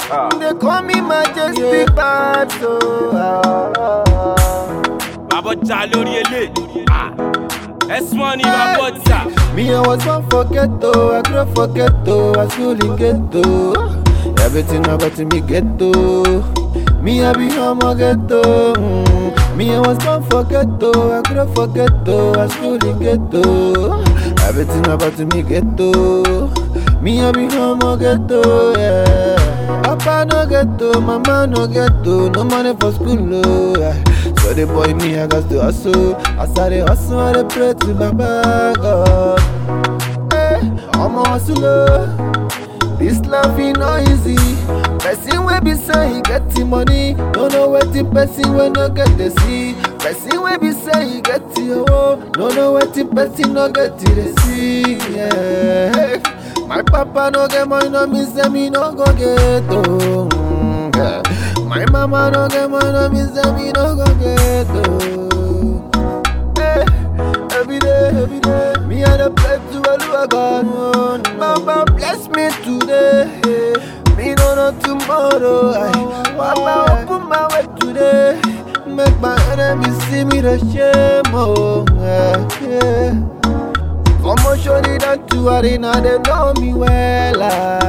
They call me majestic bad so. ah. bàbá jà lórí ilé ẹ̀sùn wọn ni bàbá jà. Me, I was born for ghetto, I grew up for ghetto, I school in ghetto. Everything about me ghetto. Me, I be home a ghetto. Mm. Me, I was born for ghetto, I grew up for ghetto, I school in ghetto. Everything about me ghetto. Me, I be home a ghetto, yeah. Papa no ghetto, mama no ghetto, no money for school, oh. yeah. So the boy me, I got to hustle. As I dey hustle, I dey pray to Baba God. Hey, I'm a hustler. This life ain't not easy. Person wey be say he get the money, no know wetin person wey no get the see. Person wey be say he get the owo, no know wetin person no get the see. Yeah. My papa no get money, no mean say me no go get oh. Mm, yeah. My mama no get money, no mean say me no go get oh. Hey, every day, every day. Me and the pray to Oluwa God. Baba bless me today. Me no know tomorrow. Aye. Baba open my way today. Make my enemies see me the shame. Oh, yeah. yeah. Omo shorty that to arena, they know me well.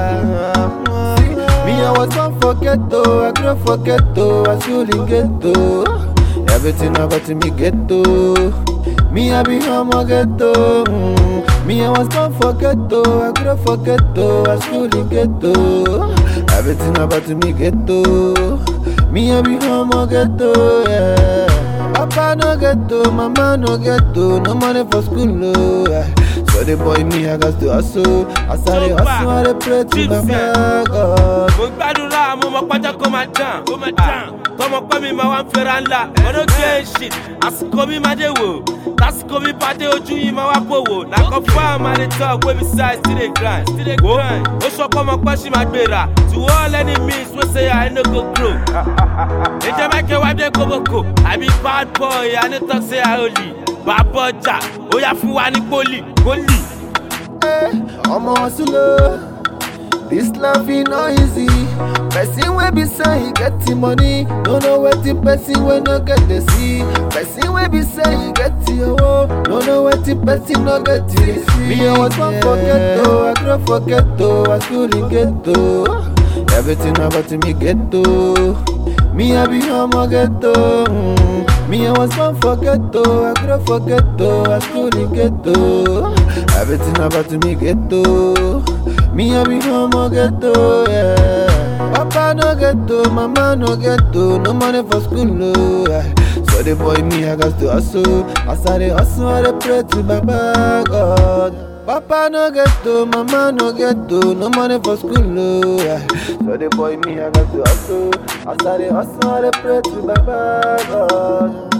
Ah. Me, I was born for ghetto, I grew up for ghetto, I school in ghetto. Everything about me ghetto. Me, I be home a ghetto. Mm. Me, I was born for ghetto, I grew up for ghetto, I school in ghetto. Everything about me ghetto. Me, I be home a ghetto, yeah. Papa no ghetto, mama no ghetto, no money for school, oh. yeah. So the boy me, I got to hustle. As I dey hustle, I dey pray to Baba God. mo gbàdúrà mo mọ pátá kó máa dàn kó máa dàn tọmọ pẹ́ mi máa wá ń fẹ́ra ńlá ọdún gé shit àsìkò mi máa dé wò lásìkò mi bá dé ojú yìí máa wá pò wò nàkọ́ fáwọn máa dey talk wey be size still dey grind wo ó sọ pé ọmọ pẹ́ sì máa gbéra to all enemies wey say I no go grow. ìjẹ́ mákẹ́ wá dé kóbókò àbí bad boy I no talk say I only bàbá ọjà ó yá fún wa ní pólì pólì. Hey, I'm a hustler. This life ain't not easy. Person wey be say he get the money, no know wetin person wey no get the see. Person wey be say he get the owo, no know wetin person no get the see. Me, I was born for ghetto, I grew up for ghetto, I school in ghetto. Everything about me ghetto. Me, I be home a ghetto. Mm. Me, I was born for ghetto, I grew up for ghetto, I school in ghetto. Everything about me ghetto. Me, I be home a ghetto, yeah. Papa no ghetto, mama no ghetto, no money for school, oh. yeah. So the boy me, I got to hustle. As I dey hustle, I dey pray to Baba God. Papa no ghetto, mama no ghetto, no money for school, oh. yeah. So the boy me, I got to hustle. As I dey hustle, I dey pray to Baba God.